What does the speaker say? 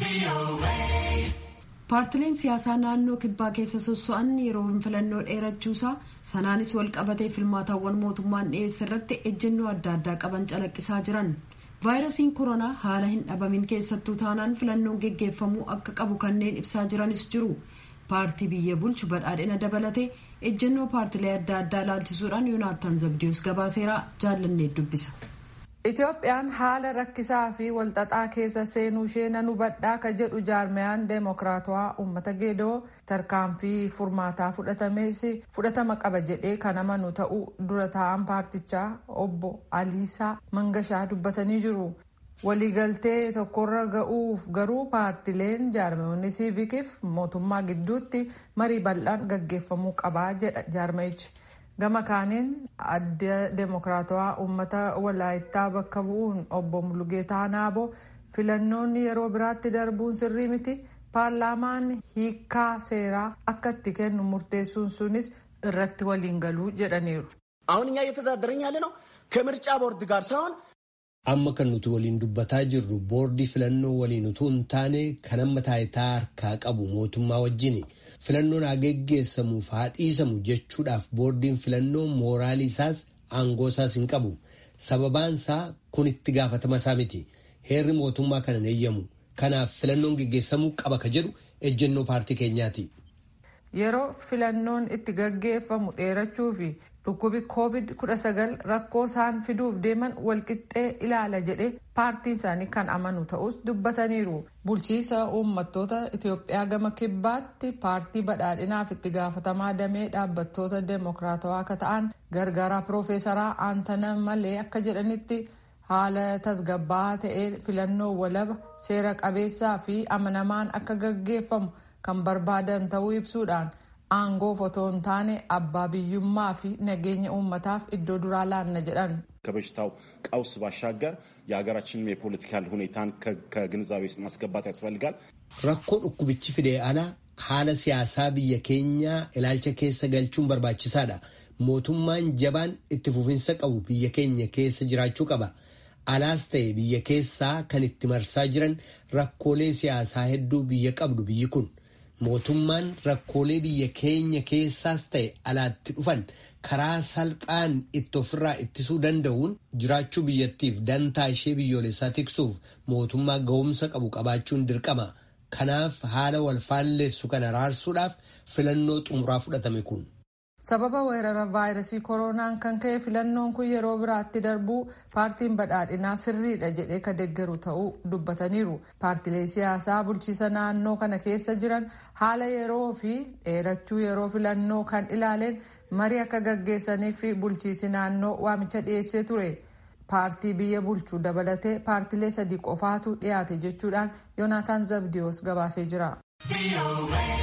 paartileen siyaasaa naannoo kibbaa keessa sosso'an yeroo filannoo dheerachuusaa sanaanis wal qabatee filmaatawwan mootummaan dhiyeesse irratti ejjennoo adda addaa qaban calaqqisaa jiran vaayirasiin koronaa haala hin dhabamin keessattuu taanaan filannoon geggeeffamuu akka qabu kanneen ibsaa jiranis jiru paartii biyya bulchu badhaadhina dabalatee ejjennoo paartilee adda addaa laalchisuudhaan yoonaattaan zabdiyoos gabaaseeraa jaallannee dubbisa. Itoophiyaan haala rakkisaa fi walxaxaa keessa seenuu ishee nan hubadhaa ka jedhu jaarmayaan deemokiraatawaa uummata geedoo tarkaanfii furmaataa fudhatames fudhatama qaba jedhee kan amanu ta'uu dura taa'an paartichaa obbo Aliisaa Mangashaa dubbatanii jiru. Waliigaltee tokkorra ga'uuf garuu paartileen jaarmayoonni siivikiif mootummaa gidduutti marii bal'aan gaggeeffamuu qabaa jedha jaarmayichi. gama kaaniin adda deemokiraatawaa uummata walaayittaa bakka bu'uun obbo Mulugeetaa Naaboo filannoonni yeroo biraatti darbuun sirrii miti paarlaamaan hiikaa seeraa akka itti kennu murteessuun sunis irratti waliin galuu jedhaniiru. አሁን እኛ እየተዳደረኝ ያለ ነው ከምርጫ ቦርድ ጋር ሳይሆን amma kan nuti waliin dubbataa jirru boordii filannoo waliin utuu hin taane kan amma taayitaa harkaa qabu mootummaa wajjini. filannoon haa geggeessamuuf haa dhiisamu jechuudhaaf boordiin filannoo mooraalii isaas aangoo isaas hin qabu sababaan isaa kun itti gaafatama isaa miti heerri mootummaa kana eeyyamu kanaaf filannoon geggeessamuu qaba ka jedhu ejjennoo paartii keenyaati. yeroo filannoon itti gaggeeffamu dheerachuu fi dhukkubi covid 19 rakkoo isaan fiduuf deeman walqixxee ilaala jedhe paartiin isaanii kan amanu ta'us dubbataniiru bulchiisa uummattoota itiyoophiyaa gama kibbaatti paartii badhaadhinaaf itti gaafatamaa damee dhaabbattoota deemokiraatawaa akka ta'an gargaaraa piroofeesaraa aantana malee akka jedhanitti haala tasgabbaa'aa ta'ee filannoo walaba seera qabeessaa fi amanamaan akka gaggeeffamu kan barbaadan ta'uu ibsuudhaan aangoof otoo hin taane abbaa biyyummaa fi nageenya uummataaf iddoo duraa laanna jedhan. ከበሽታው ቀውስ ባሻገር የሀገራችንም የፖለቲካል ሁኔታን ከግንዛቤ ውስጥ ማስገባት ያስፈልጋል። rakkoo dhukkubichi fidee ala haala siyaasaa biyya keenyaa ilaalcha keessa galchuun barbaachisaadha. mootummaan jabaan itti fufinsa qabu biyya keenya keessa jiraachuu qaba. alaas ta'e biyya keessaa kan itti marsaa jiran rakkoolee siyaasaa hedduu biyya qabdu biyyi kun. mootummaan rakkoolee biyya keenya keessaas ta'e alaatti dhufan karaa salphaan itti ofirraa ittisuu danda'uun jiraachuu biyyattiif dantaa ishee biyyoolessaa tiksuuf mootummaa ga'umsa qabu qabaachuun dirqama. Kanaaf haala wal faalleessu kana raarsuudhaaf filannoo xumuraa fudhatame kun. sababa weerara vaayirasii koronaan kan ka'e filannoon kun yeroo biraatti darbuu paartiin badhaadhinaa sirriidha jedhee ka deeggaru ta'uu dubbataniiru paartilee siyaasaa bulchiisa naannoo kana keessa jiran haala yeroo fi dheerachuu yeroo filannoo kan ilaaleen marii akka gaggeessanii fi bulchiisi naannoo waamicha dhiyeessee ture paartii biyya bulchuu dabalatee paartilee sadii qofaatu dhiyaate jechuudhaan yoonaataan zabdiyoos gabaasee jira.